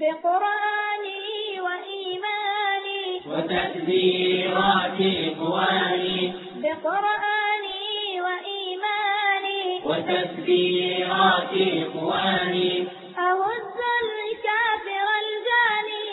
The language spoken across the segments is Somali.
بقرآني وإيماني وتكبيرات إخواني بقرآني وإيماني وتكبيرات إخواني أهز الكافر الجاني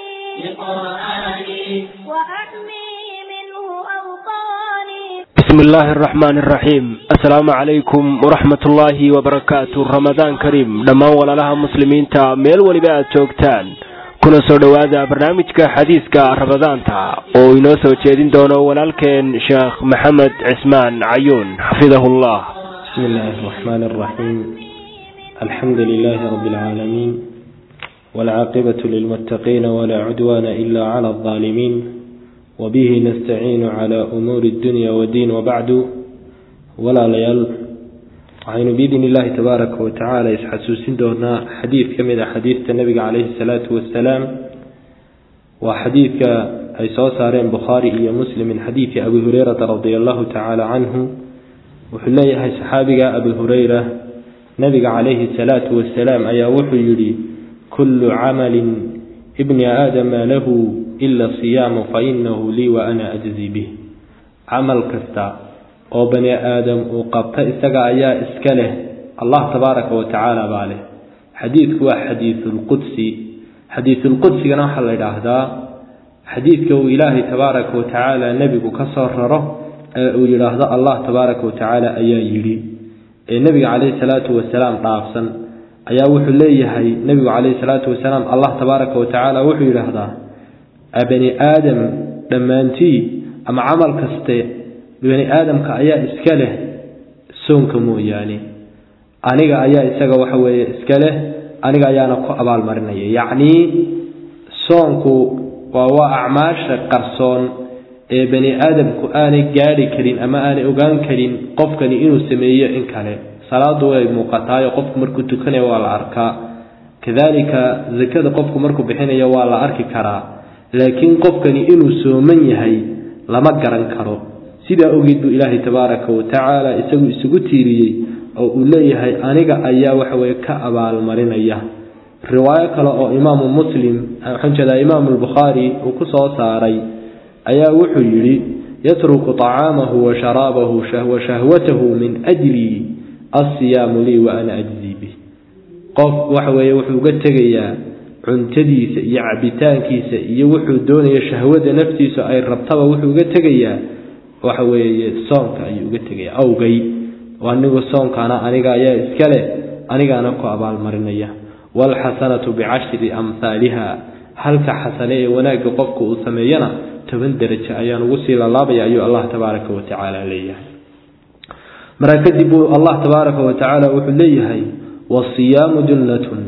بقرآني وأحمي منه أوطاني بسم الله الرحمن الرحيم السلام عليكم ورحمة الله وبركاته رمضان كريم dhammaan walaalaha muslimiinta meel weliba aad joogtaan kuna soo dhowaada barnaamijka xadiiska ramadaanta oo inoo soo jeedin doono walaalkeen sheekh maxamed cismaan cayuun xafidahullah بسم الله الرحمن الرحيم الحمد لله رب العالمين والعاقبة للمتقين ولا عدوان إلا على الظالمين وبه نستعين على أمور الدنيا والدين وبعد ولا ليال waxaynu biidn illaahi tabaaraka wa tacaala isxasuusin doonaa xadiid ka mid a xadiidta nabiga caleyhi salaatu wasalaam waa xadiidka ay soo saareen bukhaari iyo muslim min xadiidi abi hureyrata radia allahu tacaala canhu wuxuu leeyahay saxaabiga abi hureyra nabiga calayhi salaatu wasalaam ayaa wuxuu yidhi kullu camalin ibni aadama lahu ila siyaamu fa inahu lii wa ana ajzi bih camal kasta oo bani aadam uu qabta isaga ayaa iska leh allah tabaaraka wa tacaala baa leh xadiidku waa xadiisulqudsi xadiisulqudsigana waxaa la idhaahdaa xadiidka uu ilaahay tabaaraka wa tacaala nebigu ka soo raro ee uu yidhaahdo allah tabaaraka wa tacaala ayaa yidhi ee nebiga caleyhi salaatu wasalaam dhaafsan ayaa wuxuu leeyahay nebigu caleyhi salaatu wasalaam allah tabaaraka wa tacaala wuxuu yidhaahdaa bani aadam dhammaantii ama camal kaste bani aadamka ayaa iska leh soonka mooyaane aniga ayaa isaga waxa weeye iska leh aniga ayaana ku abaalmarinaya yacnii soonku waa waa acmaasha qarsoon ee bani aadamku aanay gaadhi karin ama aanay ogaan karin qofkani inuu sameeyo in kale salaadu way muuqataayo qofku markuu tukanayo waa la arkaa kadalika zakada qofku markuu bixinayo waa la arki karaa laakiin qofkani inuu sooman yahay lama garan karo sidaa ogeed buu ilaahay tabaaraka wa tacaala isagu isugu tiiriyey oo uu leeyahay aniga ayaa waxaweye ka abaalmarinaya riwaayo kale oo imaamu muslim waxaan jeedaa imaamu albukhaari uu ku soo saaray ayaa wuxuu yidhi yatruku طacaamahu wa sharaabahu wa shahwatahu min ajli asiyaamu lii wa ana ajzi bih qof waxa weeye wuxuu uga tegayaa cuntadiisa iyo cabitaankiisa iyo wuxuu doonaya shahwada naftiisa ay rabtaba wuxuu uga tegayaa waxa weeye soonka ayuu uga tegaya awgay anigu soonkana aniga ayaa iska leh anigaana ku abaalmarinaya waalxasanatu bicashri amhaaliha halka xasane ee wanaagga qofku uu sameeyana toban derajo ayaan ugu sii lalaabaya ayuu allah tabaaraka wa tacaala leeyahay markaa kadib uu allah tabaaraka wa tacaala wuxuu leeyahay wasiyaamu junnatun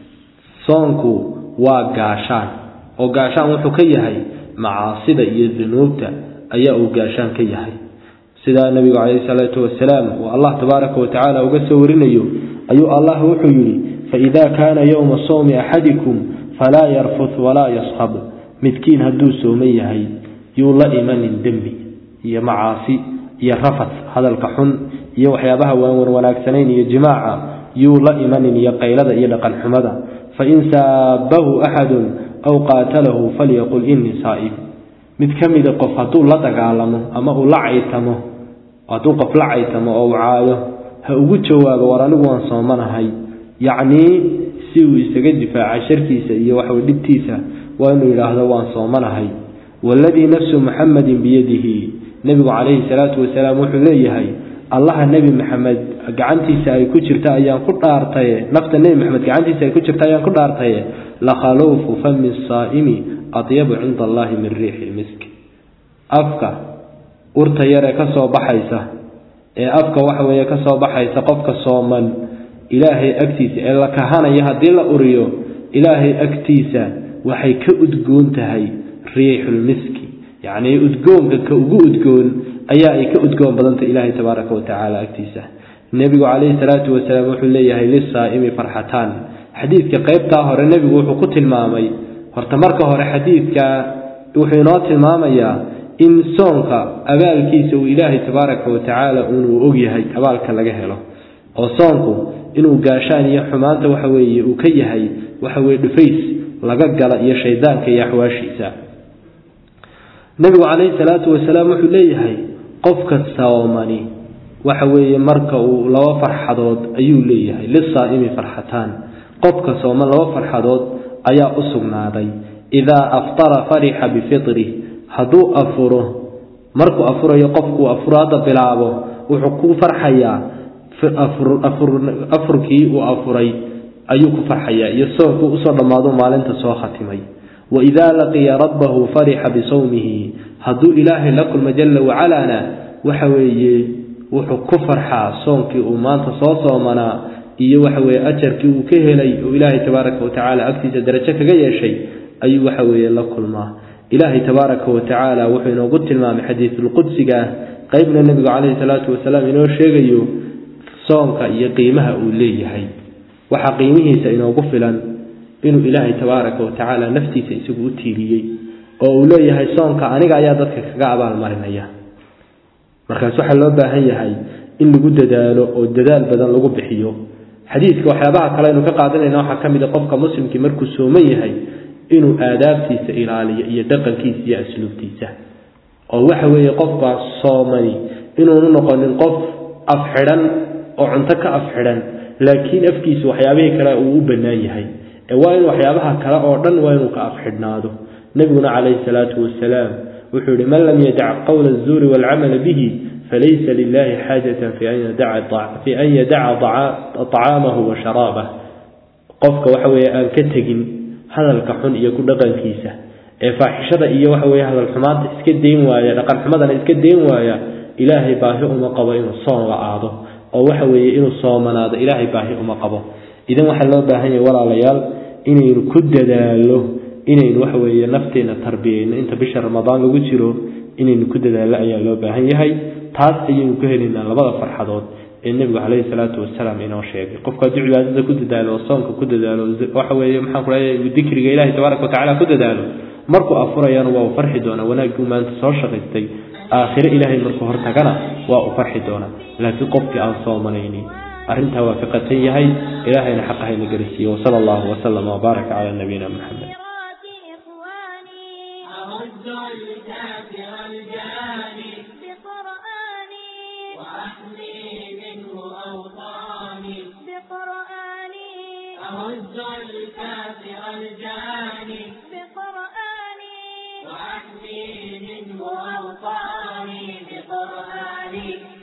soonku waa gaashaan oo gaashaan wuxuu ka yahay macaasida iyo dunuubta ayaa uu gaashaan ka yahay sidaa nabigu caleyhi salaatu wasalaam uu allah tabaaraka wa tacaala uga soo warinayo ayuu allah wuxuu yidhi faidaa kaana yowma sowmi axadikum falaa yarfut walaa yaskhab midkiin hadduu sooman yahay yuu la imanin dembi iyo macaasi iyo rafad hadalka xun iyo waxyaabaha waanwan wanaagsanayn iyo jimaaca yuu la imanin iyo qaylada iyo dhaqan xumada fain saabahu axadun aw qaatalahu falyaqul inii saa'im mid ka mida qof hadduu la dagaalamo ama uu la caytamo hadduu qof la caytamo oo uu caayo ha ugu jawaabo war anigu waan soomanahay yacnii si uu isaga difaaca sharkiisa iyo waxawey dhibtiisa waa inuu yidhaahdo waan soomanahay waaladii nafsu muxamadin biyadihi nebigu calayhi salaatu wasalaam wuxuu leeyahay allaha nebi maxamed gacantiisa ay ku jirta ayaan ku dhaartaye nafta nebi maxamed gacantiisa ay ku jirta ayaan ku dhaartaye lakhaluufu fami saa'imi adyabu cinda allahi min riixi lmiski afka urta yaree ka soo baxaysa ee afka waxa weeye ka soo baxaysa qofka sooman ilaahay agtiisa ee la kahanaya haddii la uriyo ilaahay agtiisa waxay ka udgoon tahay riixulmiski yacnii udgoonka ka ugu udgoon ayaa ay ka udgoon badantay ilaahay tabaaraka wa tacaala agtiisa nebigu calayhi salaatu wasalaam wuxuu leeyahay lisaa'imi farxataan xadiidka qeybtaa hore nebigu wuxuu ku tilmaamay horta marka hore xadiidka wuxuu inoo tilmaamayaa in soonka abaalkiisa uu ilaahay tabaaraka wa tacaala unuu ogyahay abaalka laga helo oo soonku inuu gaashaan iyo xumaanta waxa weeye uu ka yahay waxa weye dhufays laga gala iyo shaydaanka iyo axwaashiisa nebigu calayhi salaatu wasalaam wuxuu leeyahay qofka soomani waxa weeye marka uu laba farxadood ayuu leeyahay lisaa'imi farxataan qofka sooman laba farxadood ayaa u sugnaaday idaa aftara farixa bifitrih hadduu afuro markuu afurayo qofkuu afuraada bilaabo wuxuu ku farxayaa afurkii uu afuray ayuu ku farxayaa iyo soonkuu usoo dhammaado maalinta soo khatimay waidaa laqiya rabbahu farixa bisawmihi hadduu ilaahay la kulmo jala wacalaana waxa weeye wuxuu ku farxaa soonkii uu maanta soo soomanaa iyo waxa weye ajarkii uu ka helay oo ilaahay tabaaraka watacaala agtiisa darajo kaga yeeshay ayuu waxa weeye la kulmaa ilaahay tabaaraka watacaala wuxuu inoogu tilmaamay xadiisulqudsiga ah qeybna nebigu calayhi salaatu wasalaam inoo sheegayo soonka iyo qiimaha uu leeyahay waxaa qiimihiisa inoogu filan inuu ilaahay tabaaraka watacaala naftiisa isagu u tiiriyey oo uu leeyahay soonka aniga ayaa dadka kaga abaalmarinaya markaas waxaa loo baahan yahay in lagu dadaalo oo dadaal badan lagu bixiyo xadiidka waxyaabaha kale aynu ka qaadanayna waxaa ka mid a qofka muslimkii markuu sooman yahay inuu aadaabtiisa ilaaliyo iyo dhaqankiisa iyo asluubtiisa oo waxa weeye qofka soomani inuunu noqonin qof afxidhan oo cunto ka afxidhan laakiin afkiisu waxyaabihii kale uu u bannaan yahay ee waa in waxyaabaha kale oo dhan waa inuu ka afxidhnaado nebiguna calayhi salaatu wasalaam wuxuu yihi man lam yadac qowla azuuri waalcamala bihi falaysa lilahi xaajatan fi an yadaca acaamahu wa sharaabah qofka waxa weeye aan ka tegin hadalka xun iyo ku dhaqankiisa ee faaxishada iyo waxa weye hadal xumaanta iska dayn waaya dhaqan xumadana iska dayn waaya ilaahay baahi uma qabo inuu soon la aado oo waxa weeye inuu soomanaado ilaahay baahi uma qabo idan waxaa loo baahan yahay walaalayaal inaynu ku dadaalo inaynu waxa weeye nafteena tarbiyeyno inta bisha ramadaan lagu jiro inaynu ku dadaallo ayaa loo baahan yahay taas ayaynu ka helaynaa labada farxadood ee nebigu calayhi salaatu wasalaam inoo sheegay qofku hadduu cibaadada ku dadaalo oo soonka ku dadaalo waxa weeye maxaan ku leeyahay dikriga ilahi tabaaraka watacaala ku dadaalo markuu afurayana waa uu farxi doonaa wanaaggii maanta soo shaqaystay aakhire ilaahay markuu hortagana waa uu farxi doonaa laakiin qofkii aan soomanaynin arrintaa waa ka qatan yahay ilaahayna xaqahayna garisiiye wasala allahu wasalama wabaaraka calaa nabiyina maxamed أرد الكافر الجاني بقرآني وأحمي منه أوطاني بقرآني أرد الكافر الجاني بقرآني وأحمي منه أوطاني بقرآني